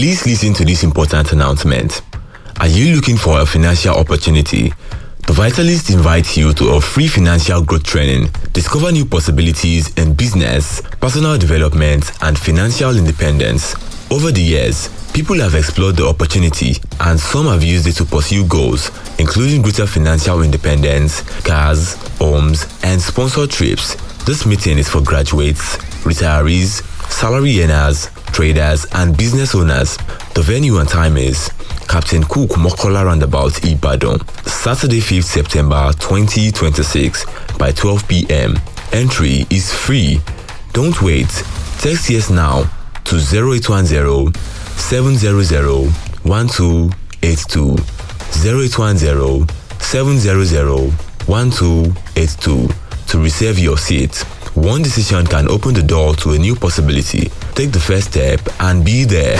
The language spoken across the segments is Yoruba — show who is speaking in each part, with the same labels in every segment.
Speaker 1: Please listen to this important announcement. Are you looking for a financial opportunity? The Vitalist invites you to a free financial growth training. Discover new possibilities in business, personal development, and financial independence. Over the years, people have explored the opportunity and some have used it to pursue goals, including greater financial independence, cars, homes, and sponsor trips. This meeting is for graduates, retirees, salary earners, traders, and business owners. The venue and time is Captain Cook Mokola Roundabout Ibadan, Saturday 5th September 2026 by 12 p.m. Entry is free. Don't wait. Text yes now to 0810 700 1282. 0810 700 1282 to reserve your seat. One decision can open the door to a new possibility. Take the first step and be there.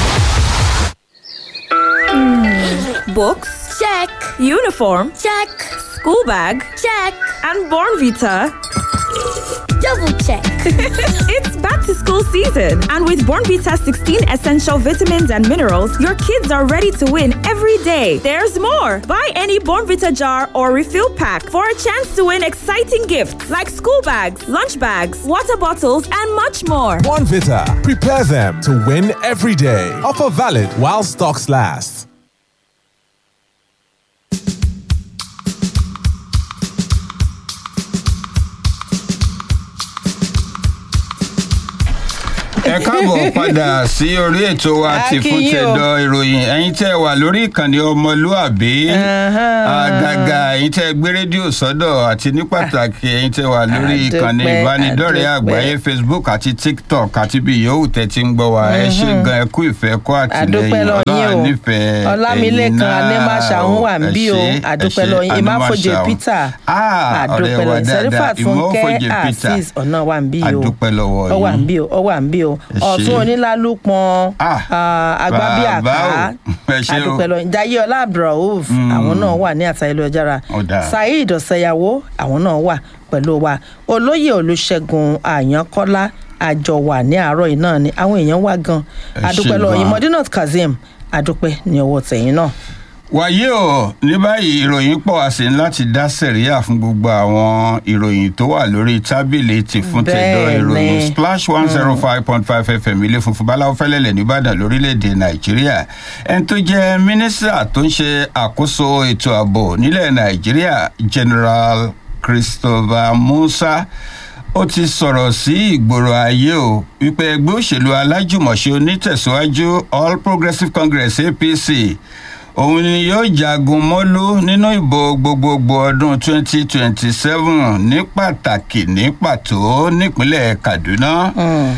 Speaker 2: Books?
Speaker 3: Check.
Speaker 2: Uniform?
Speaker 3: Check.
Speaker 2: School bag?
Speaker 3: Check.
Speaker 2: And Born Vita?
Speaker 3: Double check.
Speaker 2: it's back to school season, and with Born Vita 16 essential vitamins and minerals, your kids are ready to win every day. There's more. Buy any Born Vita jar or refill pack for a chance to win exciting gifts like school bags, lunch bags, water bottles, and much more.
Speaker 4: One Vita. Prepare them to win every day. Offer valid while stocks last.
Speaker 5: ẹ káàbọ̀ padà sí orí ètò wa ti fún
Speaker 6: Akínyìn o.
Speaker 5: tẹ̀dọ̀ ìròyìn ẹ̀yin tẹ́ wà lórí ìkànnì ọmọlúàbí àgàgà ẹ̀yin tẹ́ gbé rédíò sọ́dọ̀ àti ní pàtàkì ẹ̀yin tẹ́ wà lórí
Speaker 6: Àdúpẹ́,
Speaker 5: ìkànnì ìbánidọ́rẹ̀ẹ́
Speaker 6: àdúpẹ́.
Speaker 5: àgbáyé facebook àti tiktok àti bí yòówù tẹ́ ti ń gbọ́ wa ẹ ṣe gan ẹ kú ìfẹ́ kó
Speaker 6: àdúpẹ́
Speaker 5: àtìlẹyìn
Speaker 6: lọ yín
Speaker 5: ọlọ́run
Speaker 6: o
Speaker 5: nífẹ̀ẹ́
Speaker 6: ọlámilékan anémáṣàhún wà ń bí o àdúpẹ́ lọ yín ìmáfojè peter àdúpẹ́ lọ yín sẹ́rífàt fúnkẹ́ azeez ọ̀nà wà ń bí o
Speaker 5: àdúpẹ́ lọ́wọ́
Speaker 6: ọ wà ń
Speaker 5: yín
Speaker 6: bí o ọ wà ń bí o
Speaker 5: Ẹ ṣé.
Speaker 6: ọ̀tún onílálùpọ̀n
Speaker 5: Ah,
Speaker 6: agbábíàká
Speaker 5: bàbá o, ẹ ṣé o.
Speaker 6: àdúpẹ́ lọ yín jayé ọlá abdulrauf àwọn náà wà ní àtàlẹ́lẹ́jára
Speaker 5: Ó dáa.
Speaker 6: saheed ọ̀sẹ̀yàwó àwọn náà wà pẹ̀lú wa olóyè olùṣègùn àyànkọ́lá àjọ wà ní àárọ̀ yìí náà ni àwọn èèyàn wà gan
Speaker 5: Ẹ ṣé
Speaker 6: àdúpẹ́ lọ yín
Speaker 5: gan.
Speaker 6: modinat kazeem àdúpẹ́ ní ọwọ́ tẹ̀yìn náà.
Speaker 5: wàyí o ní báyìí ìròyìn pọ̀ wá sí láti dá sẹ̀ríyà fún gbogbo àwọn ìròyìn tó wà lórí tábìlì ti fún tẹ̀dọ̀
Speaker 6: Bẹ́ẹ̀ni.
Speaker 5: ìròyìn splash one zero five point five fm ilé funfun báláwo fẹ́lẹ́lẹ̀ nìbàdàn lórílẹ̀‐èdè nàìjíríà ẹni tó jẹ́ mínísítà tó ń ṣe àkóso ètò ààbò nílẹ̀ nàìjíríà general christopher musa ó ti sọ̀rọ̀ sí ìgboro ayé o wípé ẹgbẹ́ òṣèlú alájùmọ̀ṣe onítẹ̀síwájú all progressives congress apc òun ni yóò jagun mọ́lú nínú ìbò gbogbogbò ọdún 2027 ní pàtàkì ní pàtó nípínlẹ̀ kaduna.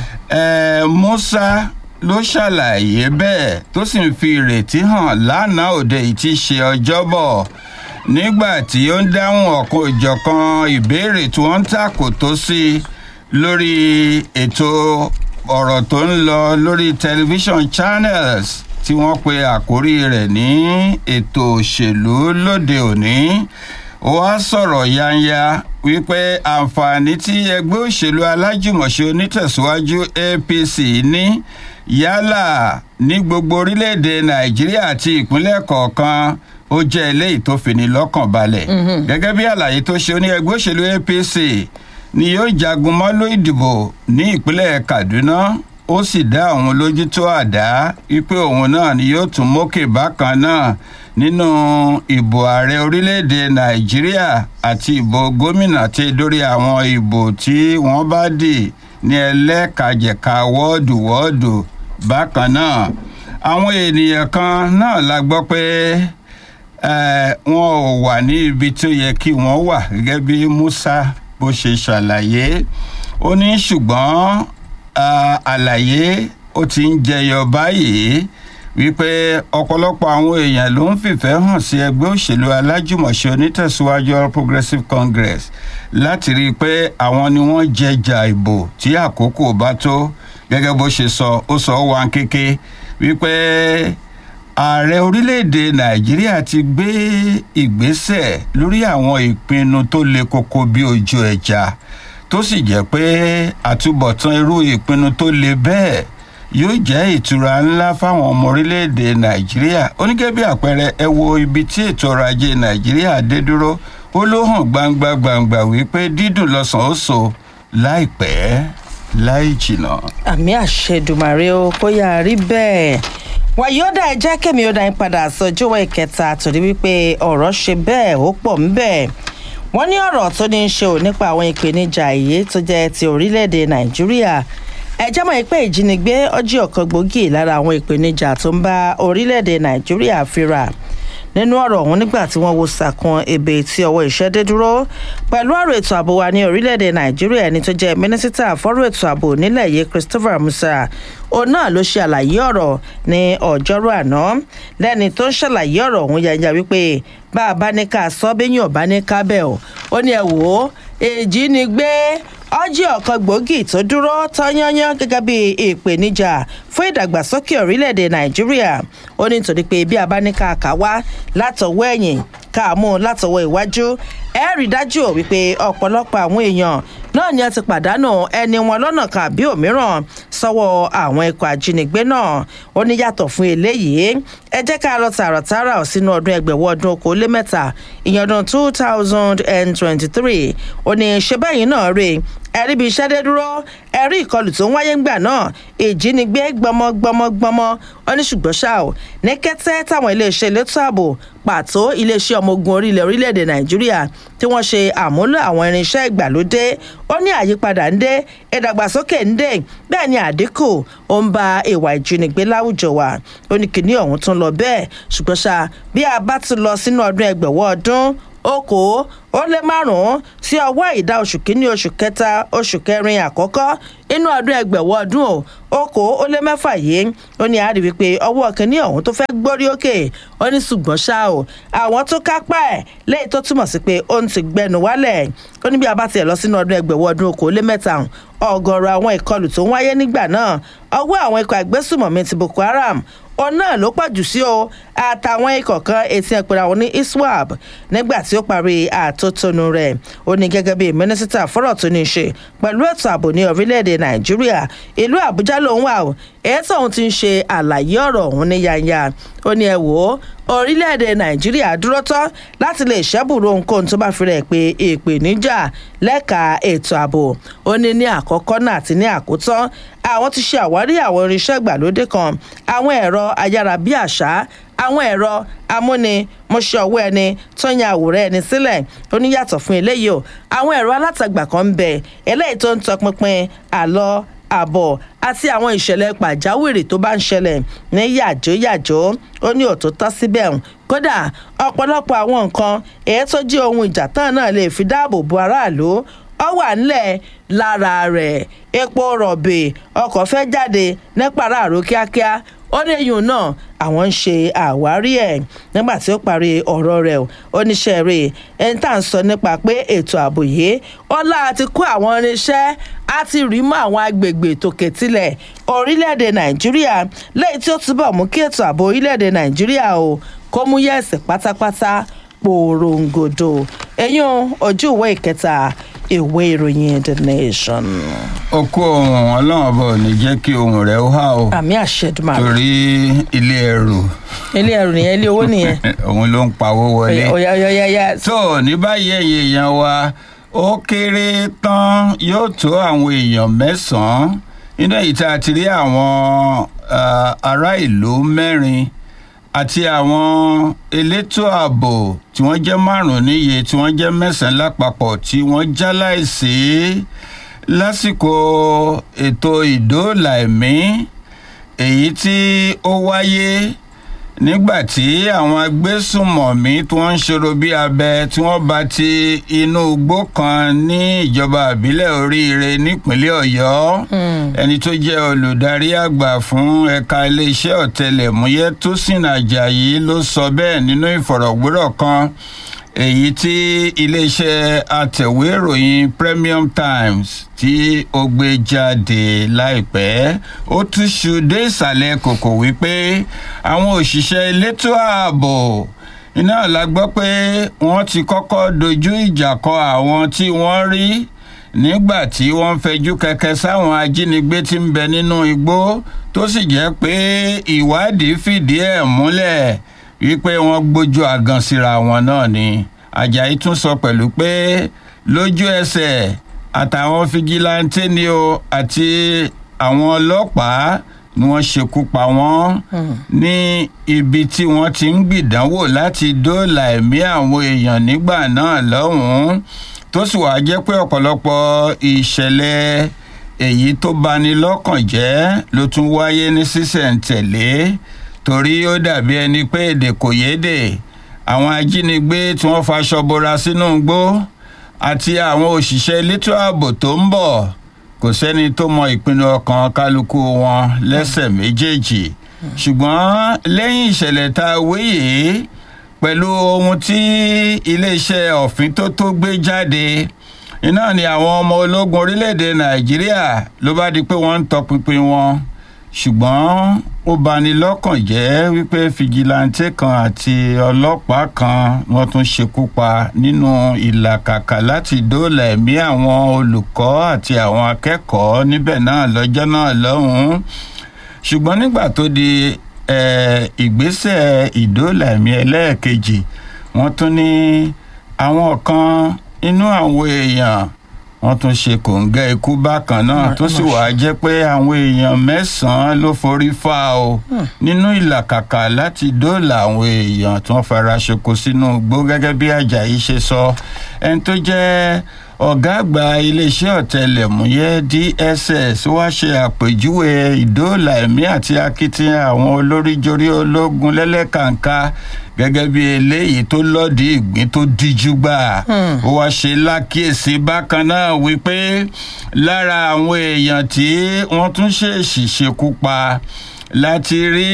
Speaker 5: Eh, musa ló ṣàlàyé bẹ́ẹ̀ tó sì ń fi ìrètí hàn lánàá òde yìí ti ṣe ọjọ́bọ̀ nígbà tí ó ń dáhùn ọ̀kan òjọ̀kan ìbéèrè tí wọ́n ń tàkò tó sí i lórí ètò ọ̀rọ̀ tó ń lọ lórí television channels tí wọ́n pe àkórí rẹ̀ ní ètò òṣèlú lóde òní ó wá sọ̀rọ̀ yanya wípé àǹfààní tí ẹgbẹ́ òṣèlú alájùmọ̀ṣe onítẹ̀síwájú apc ní yálà ní gbogbo orílẹ̀-èdè nàìjíríà àti ìpínlẹ̀ kọ̀ọ̀kan ó jẹ́ eléyìí tó fini lọ́kàn balẹ̀ gẹ́gẹ́ bí àlàyé tó ṣe ó ní ẹgbẹ́ òṣèlú apc ni yóò jagun mọ́lú ìdìbò ní ìpínlẹ̀ kaduna ó sì dá àwọn lójú tó àdá wípé òun náà ni yóò tún mókè bákan náà nínú ìbò ààrẹ orílẹ̀-èdè nàìjíríà àti ìbò gómìnà tí dórí àwọn ìbò tí wọ́n bá dì ní ẹlẹ́kajẹ̀ka wọ́ọ̀dù wọ́ọ̀dù bákan náà àwọn ènìyàn kan náà la gbọ́ pé eh, wọn ò wà ní ibi tó yẹ kí wọ́n wà gẹ́gẹ́ bí musa bó ṣe ṣàlàyé ó ní ṣùgbọ́n ah, àlàyé ó ti ń jẹyọ báyìí wípé ọ̀pọ̀lọpọ̀ àwọn èèyàn ló ń fìfẹ́ hàn sí ẹgbẹ́ òṣèlú alájùmọ̀ṣe onítẹ̀síwájú all progressives congress láti rí i pé àwọn ni wọ́n jẹjà ìbò tí àkókò bá tó gẹ́gẹ́ bó ṣe sọ ó sọ wá kéke wípé ààrẹ orílẹ̀-èdè nàìjíríà ti gbé ìgbésẹ̀ lórí àwọn ìpinnu tó le koko bí ojú ẹja tó sì jẹ́ pé àtúbọ̀tán irú ìpinnu tó le bẹ́ẹ̀ yóò jẹ́ ìtura ńlá fáwọn ọmọ orílẹ̀-èdè nàìjíríà onígẹ́ bí àpẹẹrẹ ẹ wo ibi tí ètò ọrọ̀ ajé nàìjíríà dé dúró ó ló hàn gbangba gbangba wípé dídùn lọ́sàn-án ó so láìpẹ́ láì jìnnà.
Speaker 6: àmì àṣẹdùmàrè o kó yà á rí bẹ́ẹ̀ wàyíọ́dà ẹ jẹ́ kẹ́mi ó dá yín padà sọjọ́wọ́ ìkẹta torí wípé ọ̀rọ̀ ṣe bẹ́ẹ̀ ó pọ̀ ń bẹ́ẹ̀ wọ́n ní ọ̀rọ̀ tó ní í ṣe ò nípa àwọn ìpèníjà èyí tó jẹ́ ti orílẹ̀-èdè nàìjíríà ẹjẹ́ mọ̀ pé ìjínigbé ọjọ́ ọ̀kan gbòógì lára àwọn ìpèníjà tó ń bá orílẹ̀-èdè nàìjíríà fínra nínú ọ̀rọ̀ ọ̀hún nígbà tí wọ́n wo sàkún ebè tí ọwọ́ iṣẹ́ dé dúró pẹ̀lú ọ̀rọ̀ ètò ààbò wa ní orílẹ̀-èdè nàìjíríà ẹni tó jẹ́ mínísítà fọ́rọ̀ ètò ààbò nílẹ̀ yìí christopher musa òun náà ló ṣe àlàyé ọ̀rọ̀ ní ọjọ́rú àná lẹ́ni tó ń ṣàlàyé ọ̀rọ̀ ọ̀hún yanya wípé bá a bá ní ká sọ bẹ́yìn ọ̀bá ní kábẹ́ ọ̀ ó ní ẹ wò ó èjì ni gbé ọjọ́ ọ̀kan gbòógì tó dúró tọ́yányán gẹ́gẹ́ bí ìpèníjà fún ìdàgbàsókè orílẹ̀-èdè nàìjíríà ó ní nítorí pé bí a bá ní ká kà wá látọwọ́ ẹ̀yìn ká mú un látọwọ́ iwájú ẹ rí dájú ò wípé ọ̀pọ̀lọpọ̀ àwọn èèyàn náà ni a ti pàdánù ẹni wọn lọ́nà kan àbí òmíràn sọ́wọ́ àwọn ikọ̀ ajínigbé náà ó ní yàtọ̀ fún eléyìí ẹ jẹ́ ká lọ tààràtàrà sínú ọdún ẹgbẹ̀wọ́ ọdún okòólémẹ́ta ìyẹn ọdún two thousand and twenty-three ó ní ṣe báyìí náà rè ẹ̀rí bíi iṣẹ́ dé dúró ẹ̀rí ìkọlù tó ń wáyé ńgbà náà ìjínigbé gbọmọgbọmọgbọmọ ó ní ṣùgbọ́n ṣá o ní kẹ́tẹ́ táwọn iléeṣẹ́ elétò ààbò pàtó iléeṣẹ́ ọmọ ogun orílẹ̀ orílẹ̀-èdè nàìjíríà tí wọ́n ṣe àmúlò àwọn irinṣẹ́ ìgbàlódé ó ní àyípadà ń dé ìdàgbàsókè ń dé bẹ́ẹ̀ ni àdínkù ó ń ba ìwà ìjínigbé láwùjọ wa ó ní kìíní ọ̀hún tún lọ bẹ́ẹ̀ ṣùgbọ́n ṣá bí a bá ti lọ sínú ọdún ẹgbẹ̀wọ́ ọdún okòó ó lé márùn-ún sí ọwọ́ ìdá oṣù kínní oṣù kẹta oṣù kẹrin àkọ́kọ́ inú ọdún ẹgbẹ̀wọ́ ọdún o okòó ó lé mẹ́fà yìí ó ní àárí wípé ọwọ́ kínní ọ̀hún tó fẹ́ gbórí òkè ó ní ṣùgbọ́n ṣá o àwọn tó kápá ẹ̀ léyìí tó túmọ̀ sí pé ó ń ti gbẹnu wálẹ̀ ó ní bí a bá tiẹ̀ lọ sínú ọdún ẹgbẹ̀wọ́ ọdún okòó lé mẹ́ta ọgọrọ àwọn ìkọlù tó ń wáyé nígbà náà ọwọ́ àwọn ikọ̀ àgbésùmọ̀mí ti boko haram òun náà ló pàjù sí o àtàwọn ikọ̀ kan etí ẹ̀pẹ̀rẹ̀ àwọn ní iswap nígbà tí ó parí àtótónu rẹ̀ ó ní gẹ́gẹ́ bí mínísítà fọ́rọ̀ tó ní í ṣe pẹ̀lú ètò ààbò ní orílẹ̀-èdè nàìjíríà ìlú àbújá lòun wà o èyí tóun ti ń ṣe àlàyé ọ̀rọ̀ ọ̀hún ní yanya ó ní ẹ wò ó orílẹ̀-èdè nàìjíríà dúró tán láti lè ṣẹ́bùrú ohunkóhun tó bá fi rẹ̀ pé ìpèníjà lẹ́ka ètò ààbò ó ní ní àkọ́kọ́ náà àti ní àkótán àwọn ti ṣe àwárí àwọn irinṣẹ́ ìgbàlódé kan àwọn ẹ̀rọ ayárabíàṣá àwọn ẹ̀rọ amúni mọṣẹ́ ọwọ́ ẹni tó ń ya àwòrán ẹni sílẹ̀ ó ní yàtọ̀ fún eléyìí o àwọn ẹ̀rọ alátagbà kan ń bẹ eléyìí tó ń tọpinpin àlọ́ àbọ̀ àti àwọn ìṣẹ̀lẹ̀ pàjáwìrì tó bá ń ṣẹlẹ̀ ní yàjóyàjó ó ní òtútọ́ síbẹ̀ kódà ọ̀pọ̀lọpọ̀ àwọn nǹkan èyí tó jẹ́ ohun ìjà tán náà lè fi dáàbò bo aráàlú ọ wà nílẹ̀ lára rẹ̀ epo rọ̀bì ọkọ̀ fẹ́ jáde nípa aráàlú kíákíá ó ní eyín náà àwọn ń ṣe àwárí ẹ̀ nígbà tí ó parí ọ̀rọ̀ rẹ̀ ó níṣẹ́ rẹ̀ ẹni tá à ń sọ nípa pé ètò ààbò yìí ọlá àti kó àwọn irinṣẹ́ á ti rí mọ́ àwọn agbègbè tòkè tilẹ̀ orílẹ̀-èdè nàìjíríà lẹ́yìn tí ó túbọ̀ mú kí ètò ààbò orílẹ̀-èdè nàìjíríà o kó mú yẹ̀sì pátápátá pòròǹgòdò ẹ̀yìn ojú ìwé ìkẹta ìwé ìròyìn the nation.
Speaker 5: okú ohun ọlọ́run ọba ò ní jẹ́ kí ohun rẹ̀ ó há o.
Speaker 6: àmì àṣẹdùmarè.
Speaker 5: torí ilé ẹrù.
Speaker 6: ilé ẹrù nìyẹn ilé owó nìyẹn.
Speaker 5: òun ló ń pawó wọlé.
Speaker 6: ọ̀yà ọ̀yà ọ̀yà.
Speaker 5: tó ní báyìí ẹ̀yìn èèyàn wa ó kéré tán yóò tó àwọn èèyàn mẹ́sàn-án nínú èyí tá a ti rí àwọn ará ìlú mẹ́rin àti àwọn elétò ààbò tí wọ́n jẹ́ márùn-ún níye tí wọ́n jẹ́ mẹ́sàn-án lápapọ̀ tí wọ́n já láìsí lásìkò ètò ìdóòlà ẹ̀mí èyí tí ó wáyé nígbà tí àwọn agbésùnmọ̀mí tí wọ́n ń ṣòro bí abẹ tí wọ́n bá ti inú igbó kan ní ìjọba àbílẹ̀ oríire nípínlẹ̀ ọ̀yọ́ ẹni tó jẹ́ olùdarí àgbà fún ẹ̀ka iléeṣẹ́ ọ̀tẹlẹ̀múyẹ́ tósìn ajayi ló sọ bẹ́ẹ̀ nínú ìfọ̀rọ̀gbérọ̀ kan èyí tí iléeṣẹ́ atẹ̀wé ìròyìn premium times tí ó gbé jáde láìpẹ́ ó túṣu dé ìsàlẹ̀ kòkò wípé àwọn òṣìṣẹ́ elétò ààbò iná la gbọ́ pé wọ́n ti kọ́kọ́ dojú ìjà kọ àwọn tí wọ́n rí nígbà tí wọ́n ń fẹjú kẹkẹ sáwọn ajínigbé tí ń bẹ nínú igbó tó sì jẹ́ pé ìwádìí fìdí ẹ̀ múlẹ̀ wípé wọ́n gbójú àgàn síra wọn náà ni ajayi tún sọ pẹ̀lú pé lójú ẹsẹ̀ àtàwọn fìjìláńtẹ́ ni o àti àwọn ọlọ́pàá ni wọ́n ṣekú pa wọ́n ní ibi tí wọ́n ti ń gbìdánwò láti dóòlà ẹ̀mí àwọn èèyàn nígbà náà lọ́hùn-ún tó sì wáá jẹ́ pé ọ̀pọ̀lọpọ̀ ìṣẹ̀lẹ̀ èyí tó bani lọ́kàn jẹ́ ló tún wáyé ní sísẹ̀ǹtẹ̀lé torí ó dàbí ẹni pé èdè kò yédè àwọn ajínigbé tí wọ́n faṣọ bora sínú igbó àti àwọn òṣìṣẹ́ elétò ààbò tó ń bọ̀ kò sẹ́ni tó mọ ìpinnu ọkàn kálukú wọn lẹ́sẹ̀ méjèèjì ṣùgbọ́n lẹ́yìn ìṣẹ̀lẹ̀ tá a wé yìí pẹ̀lú ohun tí iléeṣẹ́ ọ̀fìn tó tó gbé jáde iná ni àwọn ọmọ ológun orílẹ̀-èdè nàìjíríà ló bá di pé wọ́n ń tọpinpin wọn ṣùgbọ́n ó bani lọ́kàn jẹ́ wípé fìjìláńtẹ́ kan àti ọlọ́pàá kan wọ́n tún ṣekú pa nínú ìlàkàkà láti dóòlà ẹ̀mí àwọn olùkọ́ àti àwọn akẹ́kọ̀ọ́ níbẹ̀ náà lọ́jọ́ náà lọ́hùn-ún ṣùgbọ́n nígbà tó di ìgbésẹ̀ ìdóòlà ẹ̀mí ẹlẹ́ẹ̀kejì wọ́n tún ní àwọn kan inú àwọn èèyàn wọ́n tún ṣe kòǹgẹ́ ikú bákan náà tó sì wàá jẹ́ pé àwọn èèyàn mẹ́sàn-án ló forí fa o nínú ìlàkàkà láti dóòlà àwọn èèyàn tí wọ́n fara ṣoko sínú igbó gẹ́gẹ́ bí ajayi ṣe sọ ẹni tó jẹ́ ọ̀gá àgbà iléeṣẹ́ ọ̀tẹlẹ̀múyẹ́ dss wá ṣe àpèjúwe ìdóòlà ẹ̀mí àti akitiyan àwọn olóríjorí ológun lẹ́lẹ́kàǹkà gẹ́gẹ́ bí eléyìí tó lọ́ọ̀dì ìgbín tó díjú gbà ó wá ṣe lákìyèsí bákan náà wípé lára àwọn èèyàn tí wọ́n tún ṣèèṣì ṣekú pa láti rí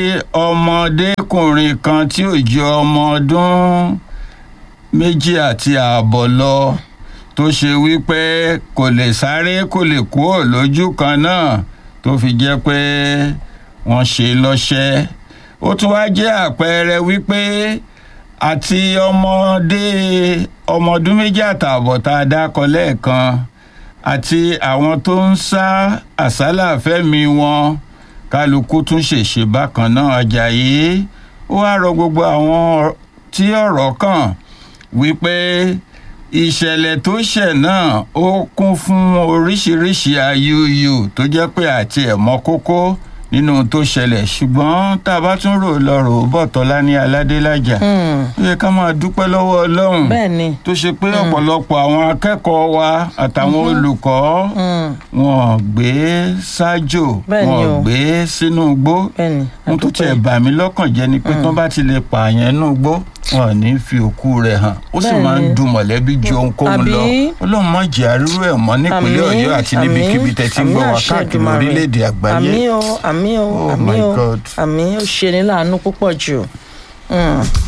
Speaker 5: ọmọdékùnrin kan tí ò ju ọmọ ọdún méjì àti ààbọ̀ lọ tó ṣe wípé kò lè sáré kò lè kúrò lójú kan náà tó fi jẹ́ pé wọ́n ṣe lọ́ṣẹ́ ó tún wá jẹ́ àpẹẹrẹ wípé àti ọmọdé ọmọ ọdún méjì àtààbọ̀ tá a dákọ lẹ́ẹ̀kan àti àwọn tó ń sá àsálà fẹ́mi wọn kálukú tún ṣèṣe bákan náà ajayi ó wá rọ gbogbo àwọn tí ọ̀rọ̀ kàn wípé ìṣẹ̀lẹ̀ tó ṣẹ̀ náà ó kún fún oríṣiríṣi ayúyù tó jẹ́ pé àti ẹ̀mọ́ kókó nínú tó ṣẹlẹ̀ ṣùgbọ́n tá a bá tún rò lọ rò ó bọ̀ tọ́lá ní aládélájà ó yẹ ká máa dúpẹ́ lọ́wọ́ ọlọ́run
Speaker 6: bẹ́ẹ̀ni
Speaker 5: tó ṣe pé ọ̀pọ̀lọpọ̀ àwọn akẹ́kọ̀ọ́ wa àtàwọn olùkọ́ wọn gbé ṣáájò
Speaker 6: Bẹ́ẹ̀ni
Speaker 5: wọn
Speaker 6: o.
Speaker 5: gbé sínú igbó
Speaker 6: bẹ́ẹ̀ni
Speaker 5: ohun tó tiẹ̀ bà mí lọ́kàn jẹ́ ni pé tí wọ́n bá ti lè pààyàn inú igbó wọn ò ní fi òkú rẹ̀ hàn ó sì máa ń
Speaker 6: Bẹ́ẹ̀ni.
Speaker 5: dun mọ̀lẹ́bí ju ohunkóhun lọ
Speaker 6: Àbí?
Speaker 5: ọlọ́run má jẹ́ àrírú ẹ̀ mọ́ nípínlẹ̀
Speaker 6: Àmín,
Speaker 5: ọ̀yọ́ àti
Speaker 6: àmín,
Speaker 5: níbikíbi tẹ̀ tí ń gbọ́
Speaker 6: àmín
Speaker 5: wá
Speaker 6: àṣẹ
Speaker 5: káàkiri
Speaker 6: Èdùmàrè.
Speaker 5: orílẹ̀-èdè àgbáyé
Speaker 6: àmì o àmì o
Speaker 5: Oh
Speaker 6: àmì
Speaker 5: my
Speaker 6: o
Speaker 5: God.
Speaker 6: àmì ó ṣe ní láàánú púpọ̀ jù. Mm.